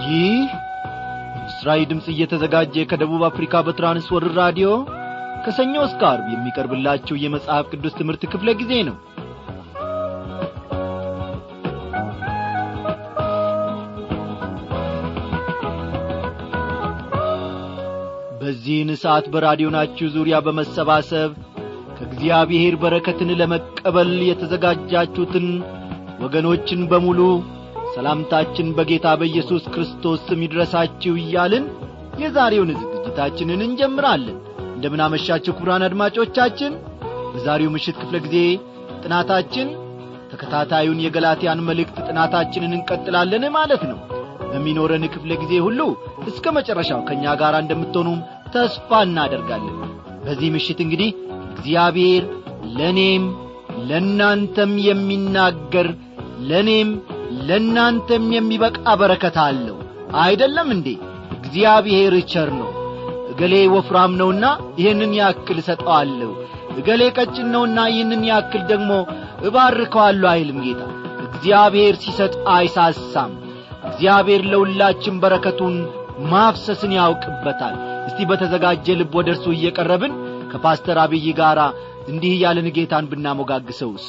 ይህ ምስራዊ ድምፅ እየተዘጋጀ ከደቡብ አፍሪካ በትራንስወርር ራዲዮ ከሰኞ እስከ አርብ የሚቀርብላችሁ የመጽሐፍ ቅዱስ ትምህርት ክፍለ ጊዜ ነው በዚህን ሰዓት በራዲዮናችሁ ዙሪያ በመሰባሰብ ከእግዚአብሔር በረከትን ለመቀበል የተዘጋጃችሁትን ወገኖችን በሙሉ ሰላምታችን በጌታ በኢየሱስ ክርስቶስ ስም ይድረሳችሁ እያልን የዛሬውን ዝግጅታችንን እንጀምራለን እንደምናመሻችሁ ክቡራን አድማጮቻችን በዛሬው ምሽት ክፍለ ጊዜ ጥናታችን ተከታታዩን የገላትያን መልእክት ጥናታችንን እንቀጥላለን ማለት ነው በሚኖረን ክፍለ ጊዜ ሁሉ እስከ መጨረሻው ከእኛ ጋር እንደምትሆኑም ተስፋ እናደርጋለን በዚህ ምሽት እንግዲህ እግዚአብሔር ለእኔም ለእናንተም የሚናገር ለእኔም ለእናንተም የሚበቃ በረከት አለው አይደለም እንዴ እግዚአብሔር ቸር ነው እገሌ ወፍራም ነውና ይህንን ያክል እሰጠዋለሁ እገሌ ቀጭን ነውና ይህንን ያክል ደግሞ እባርከዋለሁ አይልም ጌታ እግዚአብሔር ሲሰጥ አይሳሳም እግዚአብሔር ለሁላችን በረከቱን ማፍሰስን ያውቅበታል እስቲ በተዘጋጀ ልብ ወደ እርሱ እየቀረብን ከፓስተር አብይ ጋር እንዲህ እያልን ጌታን ብናሞጋግሰውስ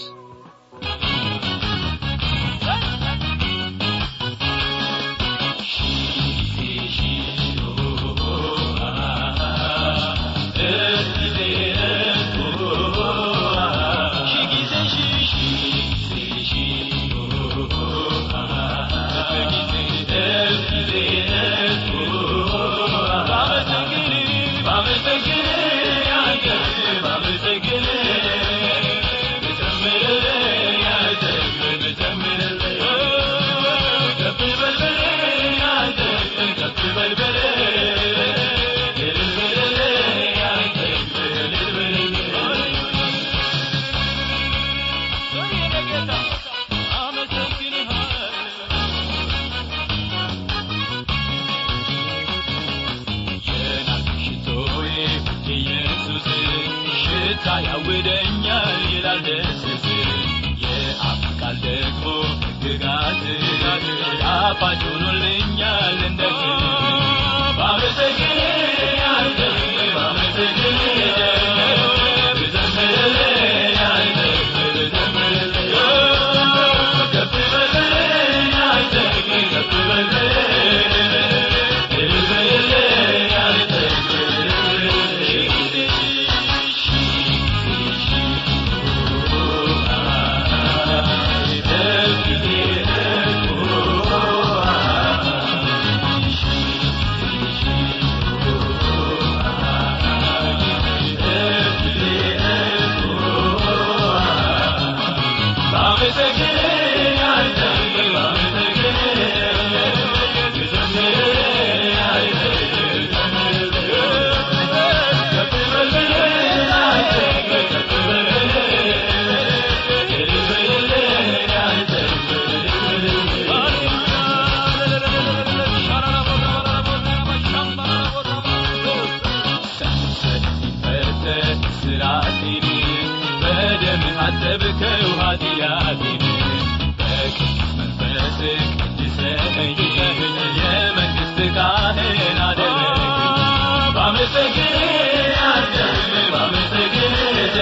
ያውደኛል ይላል ደስስ የአፍ ቃል ደግሞ ግጋት ጣፋጭ ሆኖልኛል እንደ ባመሰግን ያንተ ባመሰግን ብዘምርልህ ያንተ ብዘምርልህ ከፍ በልልህ ያንተ ከፍ በልልህ ልበልልህ ያንተ አጠብከው ኃጢአቴን በቅዱስ መንፈስ ቅድሰኝ የመንግሥት ካህን አደረግኝ ባመሰግን አንተ ባመሰግን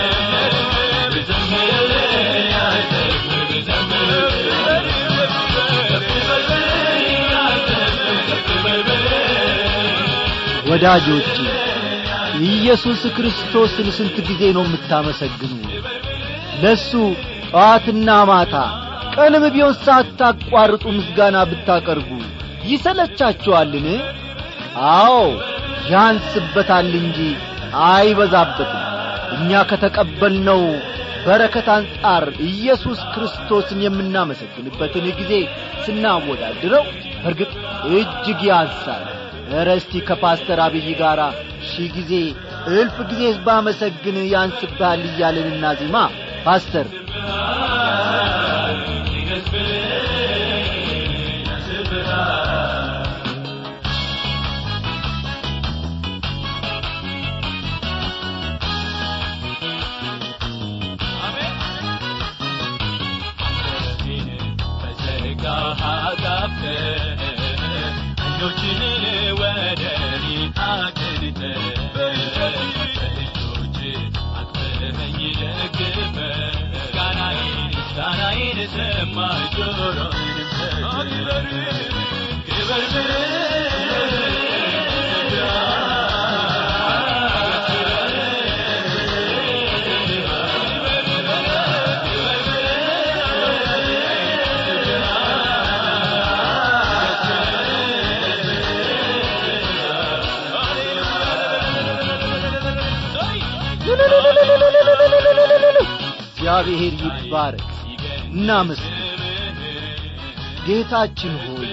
ብዘምርልህ አንተ ብዘምርልህ ከፍ በልበል አንተ ከፍ በልበል ወዳጆች ኢየሱስ ክርስቶስን ስንት ጊዜ ነው የምታመሰግኑ ለሱ ጠዋትና ማታ ቀንም ቢሆን ሳታቋርጡ ምስጋና ብታቀርቡ ይሰለቻችኋልን አዎ ያንስበታል እንጂ አይበዛበትም እኛ ከተቀበልነው በረከት አንጻር ኢየሱስ ክርስቶስን የምናመሰግንበትን ጊዜ ስናወዳድረው በርግጥ እጅግ ያንሳል ኧረ እስቲ ከፓስተር አብይ ጋር ሺህ ጊዜ እልፍ ጊዜ ባመሰግን ያንስብሃል እያለንና ዜማ ፓስተር እጆችን ወደ እኔ አቅንተህ በእጆች አቅፈኸኝ ደግፈህ ምስጋናዬን ምስጋናዬን ሰማህ ጆሮዬንም ሰጠህ ክበር እግዚአብሔር ይባረክ እናመስግን ጌታችን ሆይ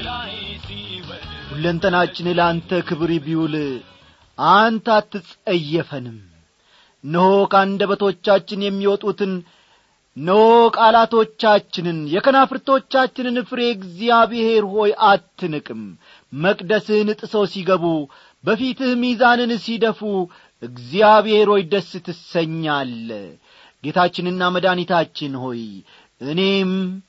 ሁለንተናችን ለአንተ ክብር ቢውል አንተ አትጸየፈንም እነሆ ከአንደበቶቻችን የሚወጡትን እነሆ ቃላቶቻችንን የከናፍርቶቻችንን ፍሬ እግዚአብሔር ሆይ አትንቅም መቅደስህን ጥሰው ሲገቡ በፊትህ ሚዛንን ሲደፉ እግዚአብሔር ሆይ ደስ ትሰኛለ ጌታችንና መድኃኒታችን ሆይ እኔም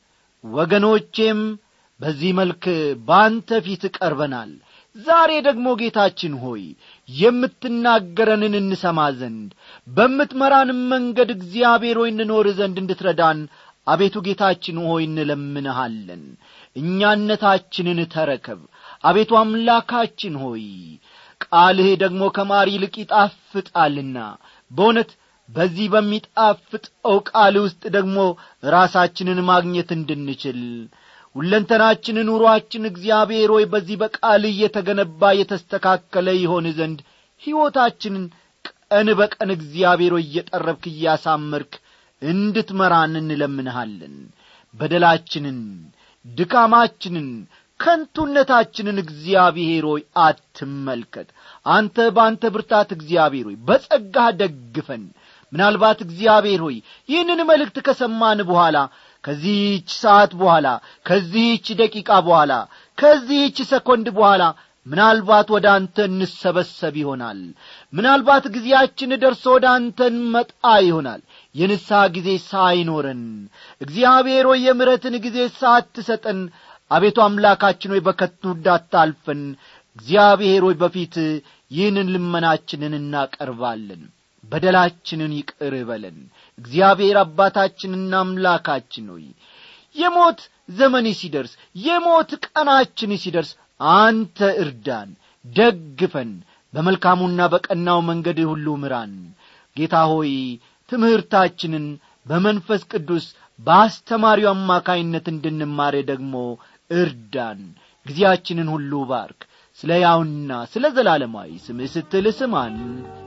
ወገኖቼም በዚህ መልክ በአንተ ፊት ቀርበናል ዛሬ ደግሞ ጌታችን ሆይ የምትናገረንን እንሰማ ዘንድ በምትመራንም መንገድ እግዚአብሔር ሆይ እንኖር ዘንድ እንድትረዳን አቤቱ ጌታችን ሆይ እንለምንሃለን እኛነታችንን ተረከብ አቤቱ አምላካችን ሆይ ቃልህ ደግሞ ከማር ይልቅ ይጣፍጣልና በእውነት በዚህ በሚጣፍጠው ቃል ውስጥ ደግሞ ራሳችንን ማግኘት እንድንችል ሁለንተናችን ኑሮአችን እግዚአብሔር ሆይ በዚህ በቃል እየተገነባ የተስተካከለ ይሆን ዘንድ ሕይወታችንን ቀን በቀን እግዚአብሔር ሆይ እየጠረብክ እያሳመርክ እንድትመራን እንለምንሃለን በደላችንን ድካማችንን ከንቱነታችንን እግዚአብሔር ሆይ አትመልከት አንተ በአንተ ብርታት እግዚአብሔር ሆይ በጸጋህ ደግፈን ምናልባት እግዚአብሔር ሆይ ይህንን መልእክት ከሰማን በኋላ ከዚህች ሰዓት በኋላ ከዚህች ደቂቃ በኋላ ከዚህች ሰኮንድ በኋላ ምናልባት ወደ አንተ እንሰበሰብ ይሆናል ምናልባት ጊዜያችን ደርሶ ወደ አንተ እንመጣ ይሆናል የንስሐ ጊዜ ሳይኖረን እግዚአብሔር ሆይ የምረትን ጊዜ ሳትሰጠን አቤቱ አምላካችን ሆይ በከቱ እንዳታልፈን እግዚአብሔር ሆይ በፊት ይህንን ልመናችንን እናቀርባለን በደላችንን ይቅር በለን እግዚአብሔር አባታችንና አምላካችን ሆይ የሞት ዘመን ሲደርስ የሞት ቀናችን ሲደርስ አንተ እርዳን ደግፈን በመልካሙና በቀናው መንገድ ሁሉ ምራን ጌታ ሆይ ትምህርታችንን በመንፈስ ቅዱስ በአስተማሪው አማካይነት እንድንማር ደግሞ እርዳን ጊዜያችንን ሁሉ ባርክ ስለ ያውና ስለ ዘላለማዊ ስምህ ስትል ስማን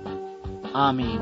አሜን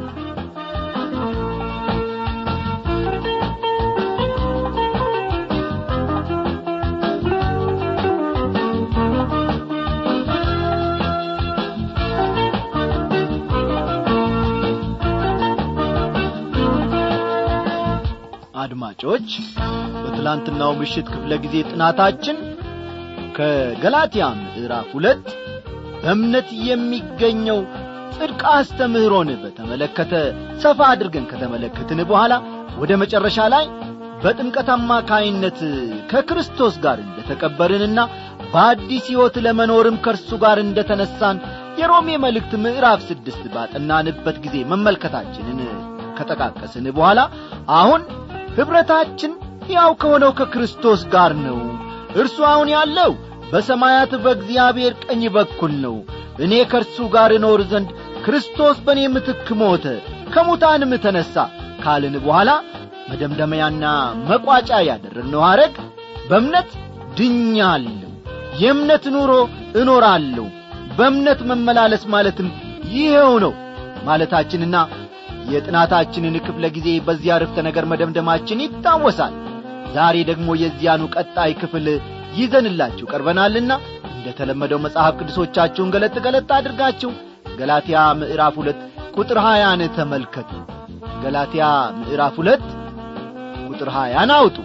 አድማጮች በትላንትናው ምሽት ክፍለ ጊዜ ጥናታችን ከገላትያ ምዕራፍ ሁለት በእምነት የሚገኘው ጽድቅ አስተምህሮን በተመለከተ ሰፋ አድርገን ከተመለከትን በኋላ ወደ መጨረሻ ላይ በጥምቀት አማካይነት ከክርስቶስ ጋር እንደ ተቀበርንና በአዲስ ሕይወት ለመኖርም ከእርሱ ጋር እንደ ተነሳን የሮሜ መልእክት ምዕራፍ ስድስት ባጠናንበት ጊዜ መመልከታችንን ከጠቃቀስን በኋላ አሁን ኅብረታችን ያው ከሆነው ከክርስቶስ ጋር ነው እርሱ አሁን ያለው በሰማያት በእግዚአብሔር ቀኝ በኩል ነው እኔ ከእርሱ ጋር እኖር ዘንድ ክርስቶስ በእኔ ምትክ ሞተ ከሙታንም ተነሣ ካልን በኋላ መደምደመያና መቋጫ ያደረግነው ሐረግ በእምነት ድኛለሁ የእምነት ኑሮ እኖራለሁ በእምነት መመላለስ ማለትም ይኸው ነው ማለታችንና የጥናታችንን ክፍለ ጊዜ በዚህ አርፍተ ነገር መደምደማችን ይታወሳል ዛሬ ደግሞ የዚያኑ ቀጣይ ክፍል ይዘንላችሁ ቀርበናልና እንደ ተለመደው መጽሐፍ ቅዱሶቻችሁን ገለጥ ገለጥ አድርጋችሁ ገላትያ ምዕራፍ ሁለት ቁጥር ሀያን ተመልከቱ ገላትያ ምዕራፍ ሁለት ቁጥር ሀያን አውጡ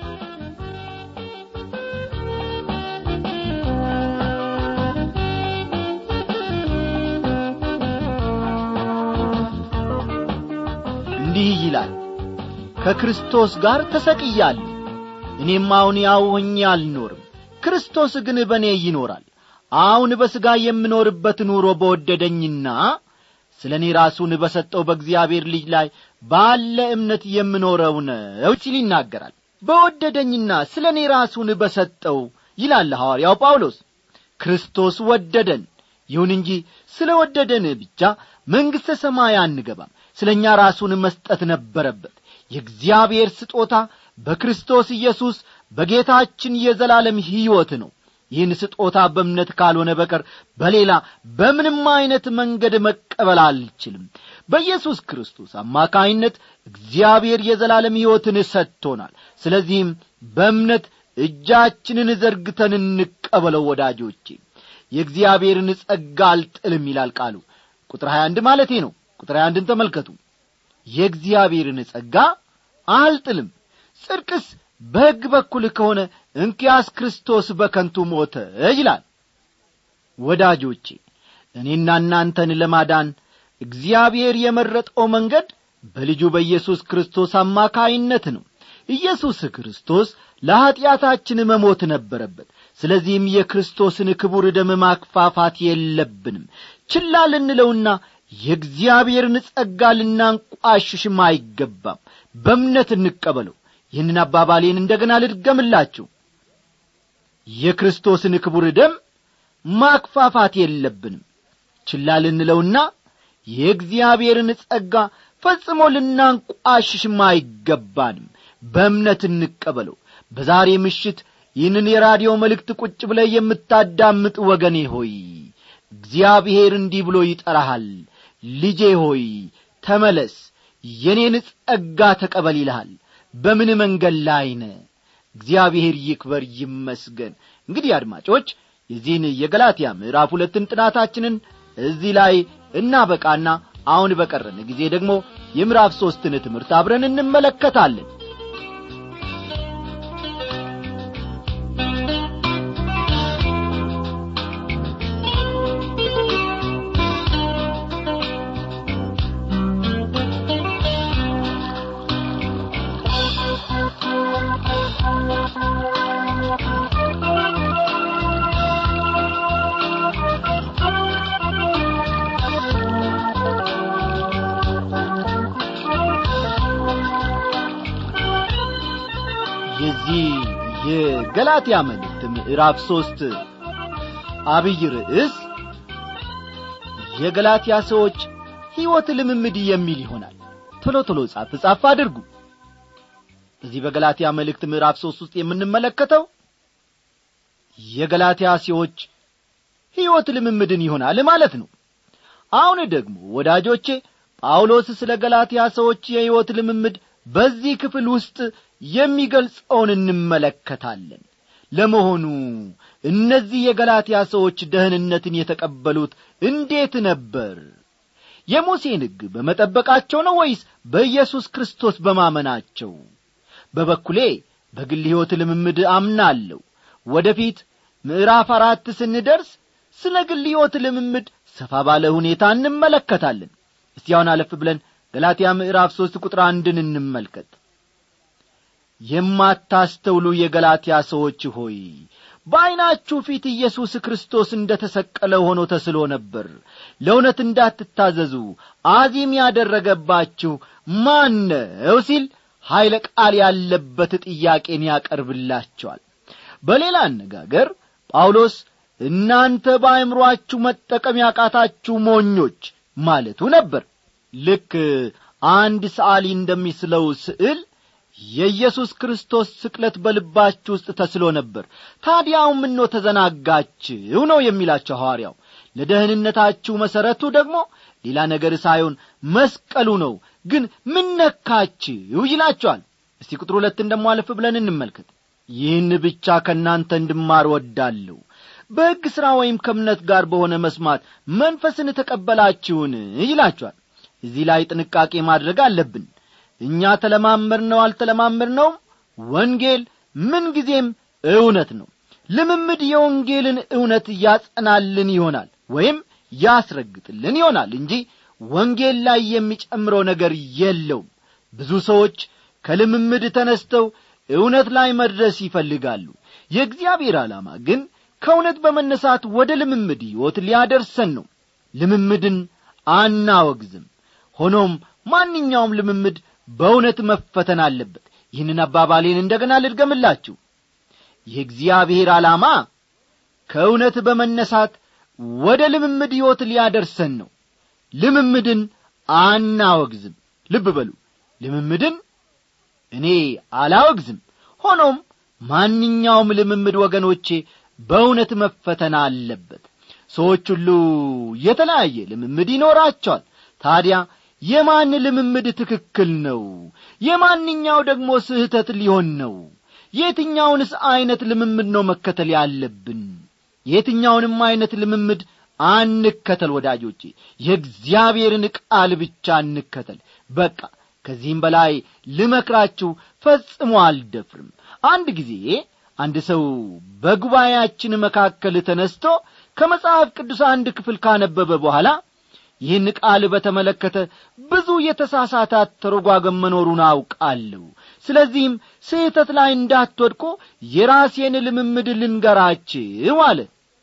እንዲህ ይላል ከክርስቶስ ጋር ተሰቅያለሁ እኔም አሁን ያው ሆኜ አልኖርም ክርስቶስ ግን በእኔ ይኖራል አሁን በሥጋ የምኖርበት ኑሮ በወደደኝና ስለ እኔ ራሱን በሰጠው በእግዚአብሔር ልጅ ላይ ባለ እምነት የምኖረው ነው ሲል ይናገራል በወደደኝና ስለ እኔ ራሱን በሰጠው ይላል ሐዋርያው ጳውሎስ ክርስቶስ ወደደን ይሁን እንጂ ስለ ወደደን ብቻ መንግሥተ ሰማይ አንገባም ስለ እኛ ራሱን መስጠት ነበረበት የእግዚአብሔር ስጦታ በክርስቶስ ኢየሱስ በጌታችን የዘላለም ሕይወት ነው ይህን ስጦታ በእምነት ካልሆነ በቀር በሌላ በምንም ዐይነት መንገድ መቀበል አልችልም በኢየሱስ ክርስቶስ አማካይነት እግዚአብሔር የዘላለም ሕይወትን ሰጥቶናል ስለዚህም በእምነት እጃችንን ዘርግተን እንቀበለው ወዳጆቼ የእግዚአብሔርን ጸጋ አልጥልም ይላል ቃሉ ቁጥር 21 ማለቴ ነው ቁጥር 21ን ተመልከቱ የእግዚአብሔርን ጸጋ አልጥልም ጽድቅስ በሕግ በኩል ከሆነ እንኪያስ ክርስቶስ በከንቱ ሞተ ይላል ወዳጆቼ እኔና እናንተን ለማዳን እግዚአብሔር የመረጠው መንገድ በልጁ በኢየሱስ ክርስቶስ አማካይነት ነው ኢየሱስ ክርስቶስ ለኀጢአታችን መሞት ነበረበት ስለዚህም የክርስቶስን ክቡር ደም ማክፋፋት የለብንም ችላ ልንለውና የእግዚአብሔርን ጸጋ ልናንቋሽሽም አይገባም በእምነት እንቀበለው ይህንን አባባሌን እንደ ገና ልድገምላችሁ የክርስቶስን ክቡር ደም ማክፋፋት የለብንም ችላ ልንለውና የእግዚአብሔርን ጸጋ ፈጽሞ ልናንቋሽሽም አይገባንም በእምነት እንቀበለው በዛሬ ምሽት ይህንን የራዲዮ መልእክት ቁጭ ብለ የምታዳምጥ ወገኔ ሆይ እግዚአብሔር እንዲህ ብሎ ይጠራሃል ልጄ ሆይ ተመለስ የኔን ጸጋ ተቀበል ይልሃል በምን መንገድ ላይ ነ እግዚአብሔር ይክበር ይመስገን እንግዲህ አድማጮች የዚህን የገላትያ ምዕራፍ ሁለትን ጥናታችንን እዚህ ላይ እናበቃና አሁን በቀረን ጊዜ ደግሞ የምዕራፍ ሦስትን ትምህርት አብረን እንመለከታለን የዚህ የገላትያ መልእክት ምዕራፍ ሦስት አብይ ርዕስ የገላትያ ሰዎች ሕይወት ልምምድ የሚል ይሆናል ቶሎ ቶሎ ጻፍ ጻፍ አድርጉ እዚህ በገላትያ መልእክት ምዕራፍ ሦስት ውስጥ የምንመለከተው የገላትያ ሰዎች ሕይወት ልምምድን ይሆናል ማለት ነው አሁን ደግሞ ወዳጆቼ ጳውሎስ ስለ ገላትያ ሰዎች የሕይወት ልምምድ በዚህ ክፍል ውስጥ የሚገልጸውን እንመለከታለን ለመሆኑ እነዚህ የገላትያ ሰዎች ደህንነትን የተቀበሉት እንዴት ነበር የሙሴን ሕግ በመጠበቃቸው ነው ወይስ በኢየሱስ ክርስቶስ በማመናቸው በበኩሌ በግል ሕይወት ልምምድ አምናለሁ ወደፊት ምዕራፍ አራት ስንደርስ ስለ ግል ሕይወት ልምምድ ሰፋ ባለ ሁኔታ እንመለከታለን እስቲ አሁን አለፍ ብለን ገላትያ ምዕራፍ ሦስት ቁጥር አንድን እንመልከት የማታስተውሉ የገላትያ ሰዎች ሆይ በዐይናችሁ ፊት ኢየሱስ ክርስቶስ እንደ ተሰቀለ ሆኖ ተስሎ ነበር ለእውነት እንዳትታዘዙ አዚም ያደረገባችሁ ማን ነው ሲል ኀይለ ቃል ያለበት ጥያቄን ያቀርብላቸዋል በሌላ አነጋገር ጳውሎስ እናንተ በአእምሮአችሁ መጠቀም ያቃታችሁ ሞኞች ማለቱ ነበር ልክ አንድ ሰዓሊ እንደሚስለው ስዕል የኢየሱስ ክርስቶስ ስቅለት በልባችሁ ውስጥ ተስሎ ነበር ታዲያው ምኖ ተዘናጋችሁ ነው የሚላቸው ሐዋርያው ለደህንነታችሁ መሠረቱ ደግሞ ሌላ ነገር ሳይሆን መስቀሉ ነው ግን ምን ነካችሁ ይላቸዋል እስቲ ቁጥር ሁለትን ደሞ አለፍ ብለን እንመልከት ይህን ብቻ ከእናንተ እንድማር ወዳለሁ በሕግ ሥራ ወይም ከእምነት ጋር በሆነ መስማት መንፈስን ተቀበላችሁን ይላቸዋል እዚህ ላይ ጥንቃቄ ማድረግ አለብን እኛ ተለማመር ነው አልተለማመር ነውም ወንጌል ምንጊዜም እውነት ነው ልምምድ የወንጌልን እውነት ያጸናልን ይሆናል ወይም ያስረግጥልን ይሆናል እንጂ ወንጌል ላይ የሚጨምረው ነገር የለውም ብዙ ሰዎች ከልምምድ ተነስተው እውነት ላይ መድረስ ይፈልጋሉ የእግዚአብሔር ዓላማ ግን ከእውነት በመነሳት ወደ ልምምድ ሕይወት ሊያደርሰን ነው ልምምድን አናወግዝም ሆኖም ማንኛውም ልምምድ በእውነት መፈተን አለበት ይህንን አባባሌን እንደገና ልድገምላችሁ የእግዚአብሔር ዓላማ ከእውነት በመነሳት ወደ ልምምድ ሕይወት ሊያደርሰን ነው ልምምድን አናወግዝም ልብ በሉ ልምምድን እኔ አላወግዝም ሆኖም ማንኛውም ልምምድ ወገኖቼ በእውነት መፈተን አለበት ሰዎች ሁሉ የተለያየ ልምምድ ይኖራቸዋል ታዲያ የማን ልምምድ ትክክል ነው የማንኛው ደግሞ ስህተት ሊሆን ነው የትኛውንስ ዐይነት ልምምድ ነው መከተል ያለብን የትኛውንም ዐይነት ልምምድ አንከተል ወዳጆቼ የእግዚአብሔርን ቃል ብቻ እንከተል በቃ ከዚህም በላይ ልመክራችሁ ፈጽሞ አልደፍርም አንድ ጊዜ አንድ ሰው በጉባኤያችን መካከል ተነስቶ ከመጽሐፍ ቅዱስ አንድ ክፍል ካነበበ በኋላ ይህን ቃል በተመለከተ ብዙ የተሳሳታት ተረጓገም መኖሩን አውቃለሁ ስለዚህም ስህተት ላይ እንዳትወድቆ የራሴን ልምምድ ልንገራችሁ አለ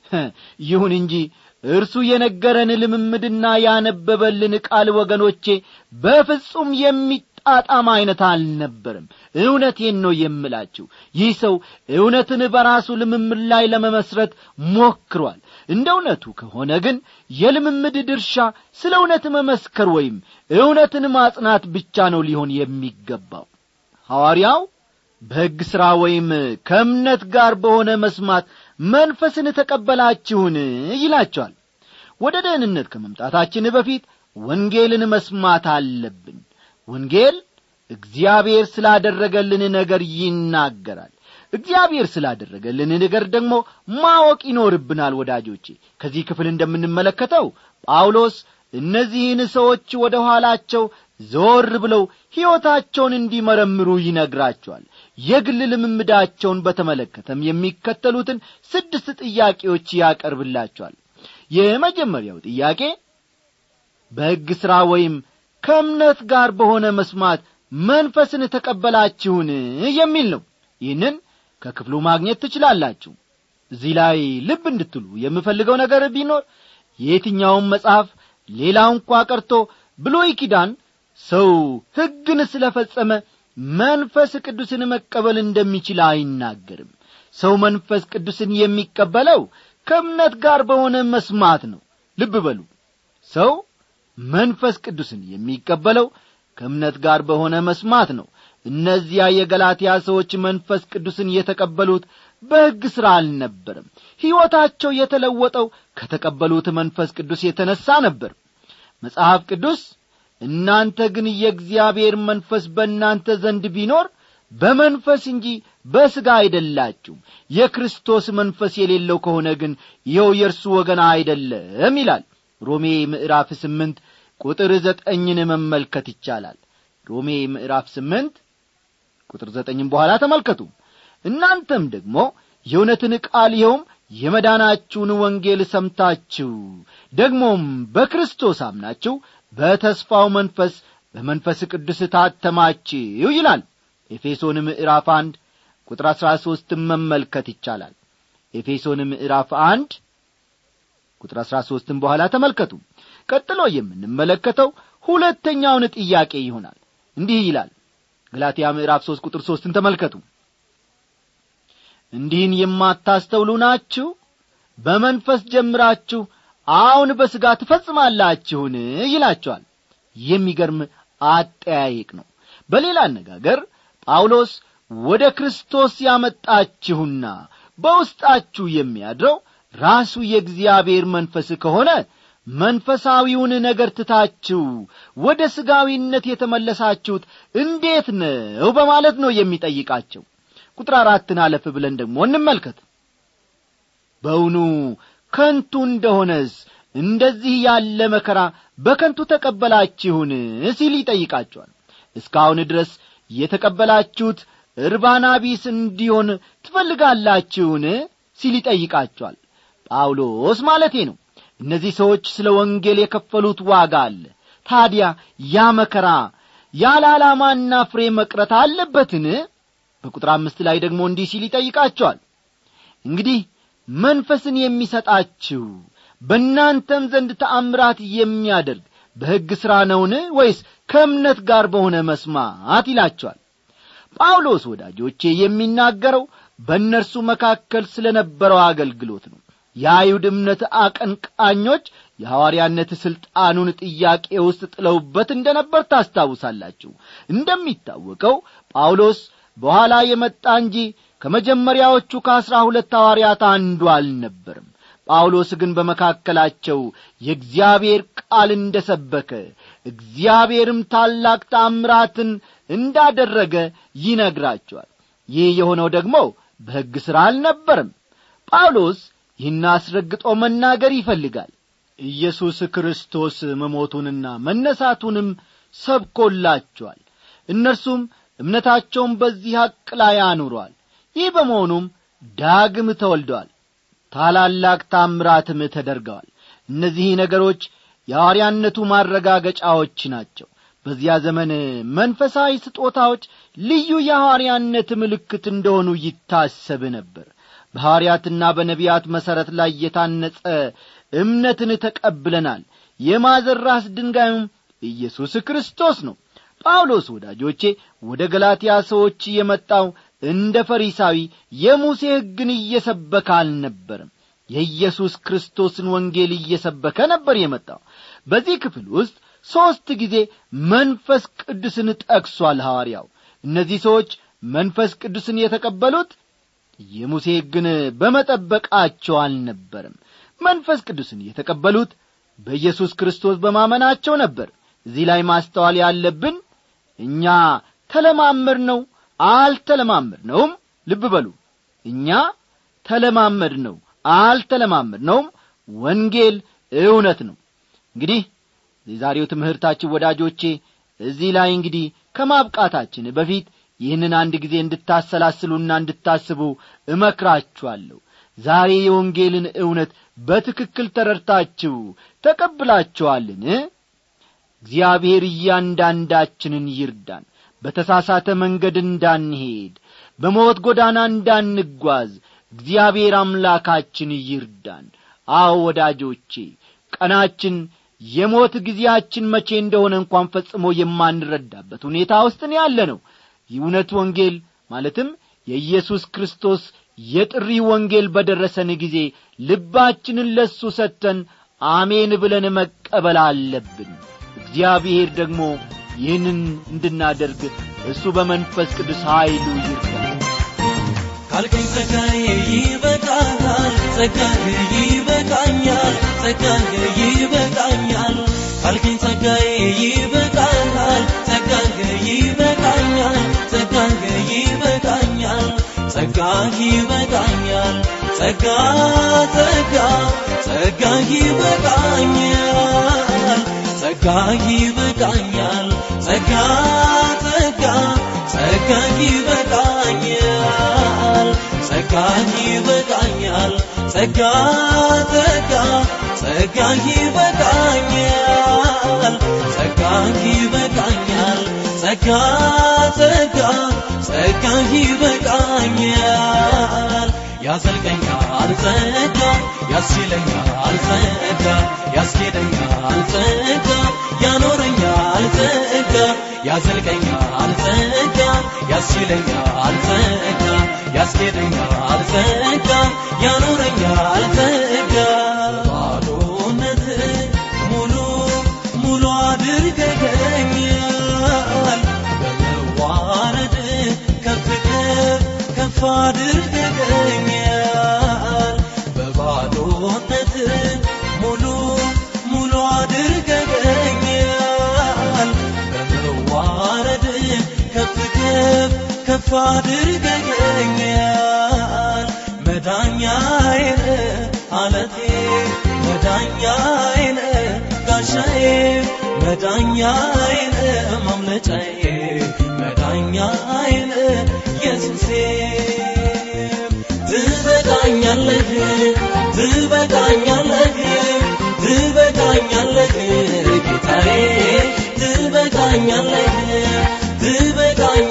ይሁን እንጂ እርሱ የነገረን ልምምድና ያነበበልን ቃል ወገኖቼ በፍጹም የሚጣጣም ዐይነት አልነበርም እውነቴን ነው የምላችሁ ይህ ሰው እውነትን በራሱ ልምምድ ላይ ለመመስረት ሞክሯል እንደ እውነቱ ከሆነ ግን የልምምድ ድርሻ ስለ እውነት መመስከር ወይም እውነትን ማጽናት ብቻ ነው ሊሆን የሚገባው ሐዋርያው በሕግ ሥራ ወይም ከእምነት ጋር በሆነ መስማት መንፈስን ተቀበላችሁን ይላቸዋል ወደ ደህንነት ከመምጣታችን በፊት ወንጌልን መስማት አለብን ወንጌል እግዚአብሔር ስላደረገልን ነገር ይናገራል እግዚአብሔር ስላደረገልን ነገር ደግሞ ማወቅ ይኖርብናል ወዳጆቼ ከዚህ ክፍል እንደምንመለከተው ጳውሎስ እነዚህን ሰዎች ወደ ኋላቸው ዘወር ብለው ሕይወታቸውን እንዲመረምሩ ይነግራቸዋል የግል ልምምዳቸውን በተመለከተም የሚከተሉትን ስድስት ጥያቄዎች ያቀርብላቸዋል የመጀመሪያው ጥያቄ በሕግ ሥራ ወይም ከእምነት ጋር በሆነ መስማት መንፈስን ተቀበላችሁን የሚል ነው ይህንን ከክፍሉ ማግኘት ትችላላችሁ እዚህ ላይ ልብ እንድትሉ የምፈልገው ነገር ቢኖር የትኛውም መጽሐፍ ሌላው እንኳ ቀርቶ ብሎይ ኪዳን ሰው ሕግን ስለ ፈጸመ መንፈስ ቅዱስን መቀበል እንደሚችል አይናገርም ሰው መንፈስ ቅዱስን የሚቀበለው ከእምነት ጋር በሆነ መስማት ነው ልብ በሉ ሰው መንፈስ ቅዱስን የሚቀበለው ከእምነት ጋር በሆነ መስማት ነው እነዚያ የገላትያ ሰዎች መንፈስ ቅዱስን የተቀበሉት በሕግ ሥራ አልነበረም ሕይወታቸው የተለወጠው ከተቀበሉት መንፈስ ቅዱስ የተነሣ ነበር መጽሐፍ ቅዱስ እናንተ ግን የእግዚአብሔር መንፈስ በእናንተ ዘንድ ቢኖር በመንፈስ እንጂ በሥጋ አይደላችሁም የክርስቶስ መንፈስ የሌለው ከሆነ ግን ይኸው የእርሱ ወገን አይደለም ይላል ሮሜ ምዕራፍ ስምንት ቁጥር ዘጠኝን መመልከት ይቻላል ሮሜ ምዕራፍ ስምንት ቁጥር ዘጠኝም በኋላ ተመልከቱ እናንተም ደግሞ የእውነትን ቃል ይኸውም የመዳናችሁን ወንጌል ሰምታችሁ ደግሞም በክርስቶስ አምናችሁ በተስፋው መንፈስ በመንፈስ ቅዱስ ታተማችሁ ይላል ኤፌሶን ምዕራፍ አንድ ቁጥር አሥራ ሦስትን መመልከት ይቻላል ኤፌሶን ምዕራፍ አንድ ቁጥር አሥራ ሦስትን በኋላ ተመልከቱ ቀጥሎ የምንመለከተው ሁለተኛውን ጥያቄ ይሆናል እንዲህ ይላል ገላትያ ምዕራፍ ሦስት ቁጥር ሦስትን ተመልከቱ እንዲህን የማታስተውሉ ናችሁ በመንፈስ ጀምራችሁ አሁን በሥጋ ትፈጽማላችሁን ይላቸዋል የሚገርም አጠያየቅ ነው በሌላ አነጋገር ጳውሎስ ወደ ክርስቶስ ያመጣችሁና በውስጣችሁ የሚያድረው ራሱ የእግዚአብሔር መንፈስ ከሆነ መንፈሳዊውን ነገር ትታችሁ ወደ ሥጋዊነት የተመለሳችሁት እንዴት ነው በማለት ነው የሚጠይቃቸው ቁጥር አራትን አለፍ ብለን ደግሞ እንመልከት በውኑ ከንቱ እንደሆነስ እንደዚህ ያለ መከራ በከንቱ ተቀበላችሁን ሲል ይጠይቃቸዋል እስካሁን ድረስ የተቀበላችሁት እርባና ቢስ እንዲሆን ትፈልጋላችሁን ሲል ይጠይቃቸዋል ጳውሎስ ማለቴ ነው እነዚህ ሰዎች ስለ ወንጌል የከፈሉት ዋጋ አለ ታዲያ ያ መከራ ያለ ዓላማና ፍሬ መቅረት አለበትን በቁጥር አምስት ላይ ደግሞ እንዲህ ሲል ይጠይቃቸዋል እንግዲህ መንፈስን የሚሰጣችሁ በእናንተም ዘንድ ተአምራት የሚያደርግ በሕግ ሥራ ነውን ወይስ ከእምነት ጋር በሆነ መስማት ይላቸዋል ጳውሎስ ወዳጆቼ የሚናገረው በእነርሱ መካከል ስለ ነበረው አገልግሎት ነው የአይሁድ እምነት አቀንቃኞች የሐዋርያነት ሥልጣኑን ጥያቄ ውስጥ ጥለውበት እንደ ነበር ታስታውሳላችሁ እንደሚታወቀው ጳውሎስ በኋላ የመጣ እንጂ ከመጀመሪያዎቹ ከአሥራ ሁለት ሐዋርያት አንዱ አልነበርም ጳውሎስ ግን በመካከላቸው የእግዚአብሔር ቃል እንደ ሰበከ እግዚአብሔርም ታላቅ ታምራትን እንዳደረገ ይነግራቸዋል ይህ የሆነው ደግሞ በሕግ ሥራ አልነበርም ጳውሎስ ይህን አስረግጦ መናገር ይፈልጋል ኢየሱስ ክርስቶስ መሞቱንና መነሳቱንም ሰብኮላቸዋል እነርሱም እምነታቸውን በዚህ ሐቅ ላይ አኑረዋል ይህ በመሆኑም ዳግም ተወልደዋል ታላላቅ ታምራትም ተደርገዋል እነዚህ ነገሮች የሐዋርያነቱ ማረጋገጫዎች ናቸው በዚያ ዘመን መንፈሳዊ ስጦታዎች ልዩ የሐዋርያነት ምልክት እንደሆኑ ይታሰብ ነበር በሐዋርያትና በነቢያት መሠረት ላይ የታነጸ እምነትን ተቀብለናል የማዘር ራስ ድንጋዩም ኢየሱስ ክርስቶስ ነው ጳውሎስ ወዳጆቼ ወደ ገላትያ ሰዎች የመጣው እንደ ፈሪሳዊ የሙሴ ሕግን እየሰበከ አልነበርም የኢየሱስ ክርስቶስን ወንጌል እየሰበከ ነበር የመጣው በዚህ ክፍል ውስጥ ሦስት ጊዜ መንፈስ ቅዱስን ጠቅሷል ሐዋርያው እነዚህ ሰዎች መንፈስ ቅዱስን የተቀበሉት የሙሴ ሕግን በመጠበቃቸው አልነበርም መንፈስ ቅዱስን የተቀበሉት በኢየሱስ ክርስቶስ በማመናቸው ነበር እዚህ ላይ ማስተዋል ያለብን እኛ ተለማመድ ነው አልተለማመድ ነውም ልብ በሉ እኛ ተለማመድ ነው አልተለማመድ ነውም ወንጌል እውነት ነው እንግዲህ የዛሬው ትምህርታችን ወዳጆቼ እዚህ ላይ እንግዲህ ከማብቃታችን በፊት ይህንን አንድ ጊዜ እንድታሰላስሉና እንድታስቡ እመክራችኋለሁ ዛሬ የወንጌልን እውነት በትክክል ተረድታችሁ ተቀብላችኋልን እግዚአብሔር እያንዳንዳችንን ይርዳን በተሳሳተ መንገድ እንዳንሄድ በሞት ጎዳና እንዳንጓዝ እግዚአብሔር አምላካችን ይርዳን አዎ ወዳጆቼ ቀናችን የሞት ጊዜያችን መቼ እንደሆነ እንኳን ፈጽሞ የማንረዳበት ሁኔታ ውስጥ ያለ ነው የእውነት ወንጌል ማለትም የኢየሱስ ክርስቶስ የጥሪ ወንጌል በደረሰን ጊዜ ልባችንን ለሱ ሰጥተን አሜን ብለን መቀበል አለብን እግዚአብሔር ደግሞ ይህንን እንድናደርግ እሱ በመንፈስ ቅዱስ ኀይሉ ይርዳል ካልከኝ ጸጋዬ ይበቃኛል ጸጋዬ ይበቃኛል ጸጋዬ ይበቃኛል ካልከኝ ጸጋዬ ይበቃኛል ጸጋዬ ይበቃኛል ጸጋዬ ይበቃኛል ጸጋ ይበቃኛል ጸጋ ጸጋ ጸጋ ይበቃኛል ጸጋ ይበቃኛል ጸጋ ጸጋ ጸጋ ይበቃኛል ጸጋ ይበቃኛል ጸጋ ጸጋ ጸጋ ይበቃኛል ጸጋ ይበቃኛል ጸጋ ጸጋ ጸጋ ይበቃኛል ያዘልቀኛል ጸጋ ያስችለኛል ጸጋ ያስኬደኛል ጸጋ ያኖረኛል ጸጋ ያዘልቀኛል ጸጋ ያስችለኛል ጸጋ ያስኬደኛል ጸጋ ያኖረኛል ጸጋ ባዶነት ሙሉ ሙሉ አድርገኛል በመዋረድ ከፍ ከፍ ከፍ አድርገኛል በባዶነት ሙሉ ሙሉ አድርገኛል በመዋረድ ከፍ ከፍ ከፍ አድርገኛል መዳኛዬን አለቴ መዳኛዬን ጋሻዬ መዳኛዬን ማምለጫዬ መዳኛዬን ኢየሱሴ ትበቃኛለህ ትበቃኛለህ ትበቃኛለህ ጌታዬ ትበቃኛለህ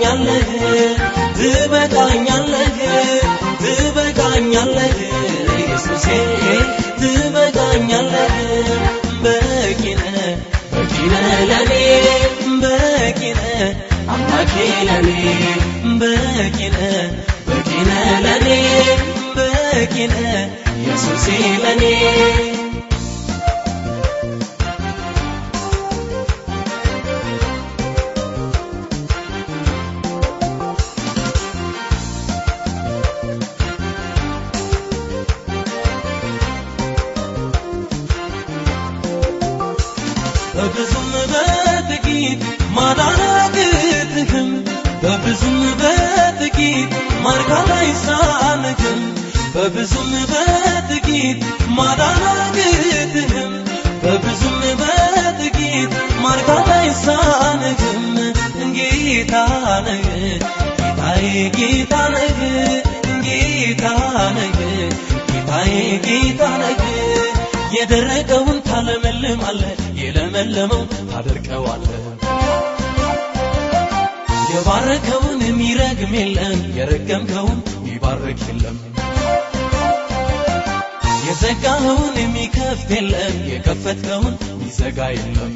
ትበቃኛለህ ትበቃኛለህ ትበቃኛለህ ለኔ በቂነ በቂነ ለኔ በቂነ ኢየሱሴ ለኔ በብዙም በጥቂት ማዳናግትህም በብዙም በጥቂት ማርካት አይሳንህም በብዙም በጥቂት ማዳናግትህም በብዙም በጥቂት ማርካት አይሳንህም ጌታ ነህ ጌታዬ ጌታ ነህ ጌታ ነህ ጌታዬ ጌታ ነህ የደረቀውን ታለመልማለህ የለመለመው ታደርቀዋለህ የባረከውን የሚረግም የለም የረገምከውን የሚባርክ የለም የዘጋኸውን የሚከፍት የለም የከፈትከውን የሚዘጋ የለም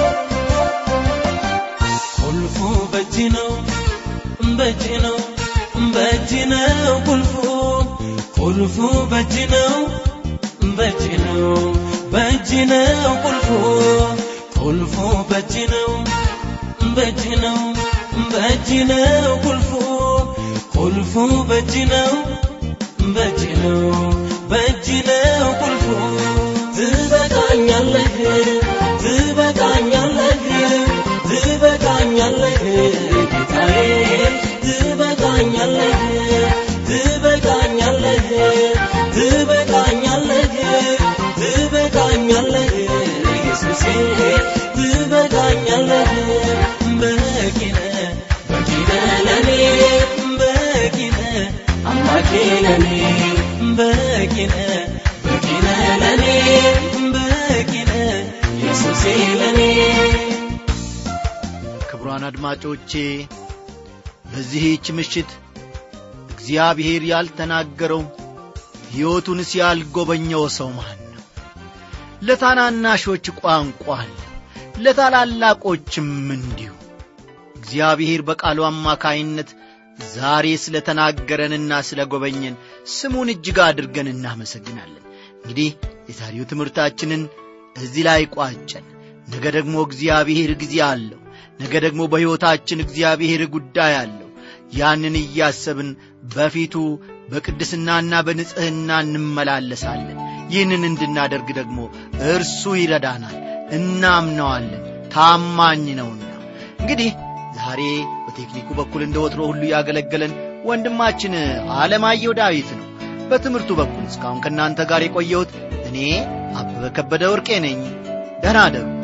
ቁልፉ በእጅ ነው በእጅ ነው በእጅ ነው ቁልፉ ቁልፉ በእጅ ነው በእጅ ነው በእጅ ነው ቁልፉ ቁልፉ በእጅ ነው በእጅ ነው በእጅ ነው ቁልፉ ቁልፉ በእጅ ነው በእጅ ነው በእጅ ነው ቁልፉ ትበቃኛለህ ትበቃኛለህ ትበቃኛለህ ጌታዬ ትበቃኛለህ ትበቃኛለህ ትበቃኛለህ ትበቃኛለህ ኢየሱሴ ትበቃኛለህ በቂነ በቂነ ለኔ በቂነ አምላኬ ለኔ በቂነ በቂነ ለኔ በቂነ ኢየሱሴ ለኔ ክቡራን አድማጮቼ በዚህች ምሽት እግዚአብሔር ያልተናገረው ሕይወቱን ሲያልጎበኘው ሰው ማን ነው? ለታናናሾች ቋንቋ አለ፣ ለታላላቆችም እንዲሁ። እግዚአብሔር በቃሉ አማካይነት ዛሬ ስለ ተናገረንና ስለ ጎበኘን ስሙን እጅግ አድርገን እናመሰግናለን። እንግዲህ የዛሬው ትምህርታችንን እዚህ ላይ ቋጨን። ነገ ደግሞ እግዚአብሔር ጊዜ አለው። ነገ ደግሞ በሕይወታችን እግዚአብሔር ጉዳይ አለው። ያንን እያሰብን በፊቱ በቅድስናና በንጽሕና እንመላለሳለን። ይህንን እንድናደርግ ደግሞ እርሱ ይረዳናል፣ እናምነዋለን። ታማኝ ነውና እንግዲህ ዛሬ በቴክኒኩ በኩል እንደ ወትሮ ሁሉ ያገለገለን ወንድማችን አለማየሁ ዳዊት ነው። በትምህርቱ በኩል እስካሁን ከእናንተ ጋር የቆየሁት እኔ አበበ ከበደ ወርቄ ነኝ። ደህና አደሩ።